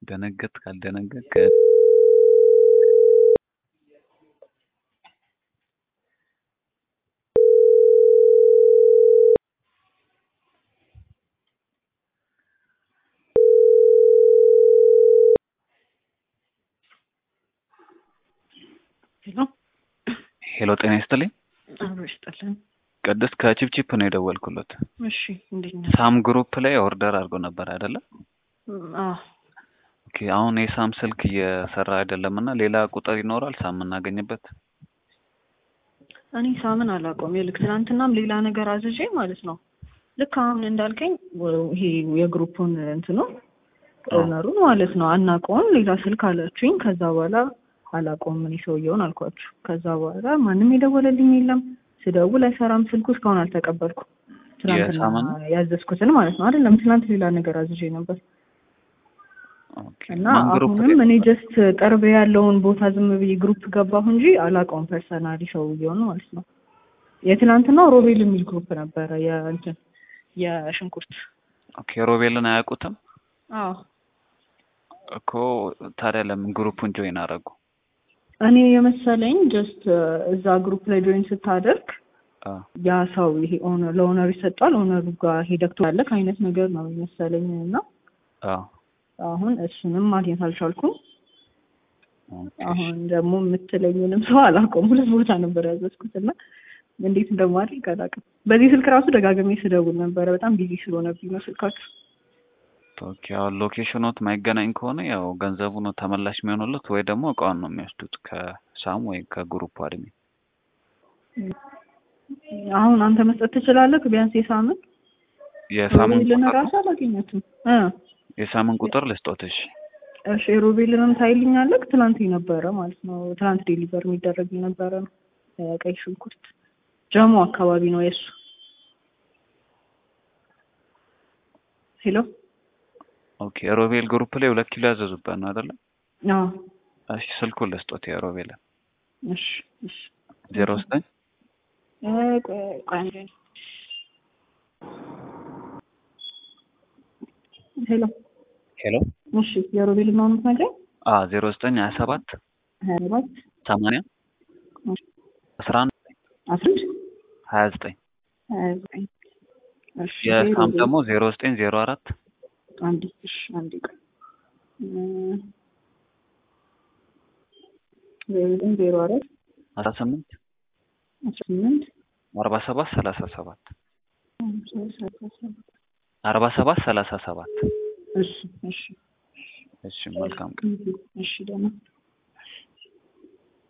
ደነገጥክ አልደነገጥክ ሄሎ ሄሎ ጤና ይስጥልኝ አብሮ ይስጥልን። ቅድስት ከቺፕቺፕ ነው የደወልኩለት እሺ እንዴት ነህ? ሳም ግሩፕ ላይ ኦርደር አድርጎ ነበር አይደለ አዎ ኦኬ አሁን የሳም ስልክ እየሰራ አይደለም እና ሌላ ቁጥር ይኖራል ሳም የምናገኝበት እኔ ሳምን አላውቀውም። ይልክ ትናንትናም ሌላ ነገር አዝዤ ማለት ነው። ልክ አሁን እንዳልከኝ ወ- ይሄ የግሩፑን እንትኑ ኦነሩን ማለት ነው አናውቀውም። ሌላ ስልክ አላችሁኝ። ከዛ በኋላ አላውቀውም እኔ ሰውየውን አልኳችሁ። ከዛ በኋላ ማንም የደወለልኝ የለም። ስደውል አይሰራም ስልኩ። እስካሁን አልተቀበልኩም። ትናንትና የሳምን? ያዘዝኩትን ማለት ነው አይደለም። ትናንት ሌላ ነገር አዝዤ ነበር ኦኬ እና ማን ግሩፕ ላይ አሁንም እኔ ጀስት ቅርብ ያለውን ቦታ ዝም ብዬ ግሩፕ ገባሁ እንጂ አላውቀውም ፐርሰናሊ ሰውየውን ማለት ነው። የትናንትናው ሮቤል የሚል ግሩፕ ነበረ የእንትን የሽንኩርት ኦኬ ሮቤልን አያውቁትም አዎ እኮ ታዲያ ለምን ግሩፑን ጆይን አደረጉ እኔ የመሰለኝ ጀስት እዛ ግሩፕ ላይ ጆይን ስታደርግ አ ያ ሰው ይሄ ኦነር ለኦነር ይሰጣል ኦነሩ ጋር ሄደክ ትላለክ አይነት ነገር ነው የመሰለኝ እና አ አሁን እሱንም ማግኘት አልቻልኩም። ኦኬ አሁን ደግሞ የምትለኝንም ሰው አላውቀውም። ሁለት ቦታ ነበር ያዘዝኩት እና እንዴት እንደማድረግ አላውቅም። በዚህ ስልክ ራሱ ደጋግሜ ስደውል ነበረ። በጣም ቢዚ ስለሆነብኝ ነው ስልካችሁ። ኦኬ አሁን ሎኬሽኖት ማይገናኝ ከሆነ ያው ገንዘቡ ነው ተመላሽ የሚሆኑለት ወይ ደግሞ እቃውን ነው የሚወስዱት ከሳም ወይ ከግሩፕ አድሜ አሁን አንተ መስጠት ትችላለህ? ቢያንስ የሳምን የሳምን ሮቤልን ቁጥር ራሱ አላገኘትም። እ የሳምን ቁጥር ልስጦትሽ እሺ ሮቤልንም ታይልኛለህ? ትናንት ነበረ ማለት ነው። ትናንት ዴሊቨር የሚደረግ የነበረ ነው። ቀይ ሽንኩርት ጀሞ አካባቢ ነው የእሱ። ሄሎ ኦኬ ሮቤል ግሩፕ ላይ ሁለት ኪሎ ያዘዙበት ነው አይደለ አዎ እሺ ስልኩን ልስጦት የሮቤልን እሺ እሺ ዜሮ ዘጠኝ እ ቆይ ቆይ አንዴ። ሄሎ ሄሎ እሺ የሮቤል ነው የምትነግረኝ? አ ዜሮ ዘጠኝ ሀያ ሰባት ሀያ ሰባት ሰማንያ አስራ አንድ አስራ አንድ ሀያ ዘጠኝ ሀያ ዘጠኝ እሺ የሳም የሮቤል ደግሞ ዜሮ ዘጠኝ ዜሮ አራት አንዴ እሺ አንዴ ቆይ እ ዜሮ ዘጠኝ ዜሮ አራት አስራ ስምንት አስራ ስምንት አርባ ሰባት ሰላሳ ሰባት ሃምሳ ሰላሳ ሰባት አርባ ሰባት ሰላሳ ሰባት እሺ እሺ እሺ መልካም ቀን እሺ ደህና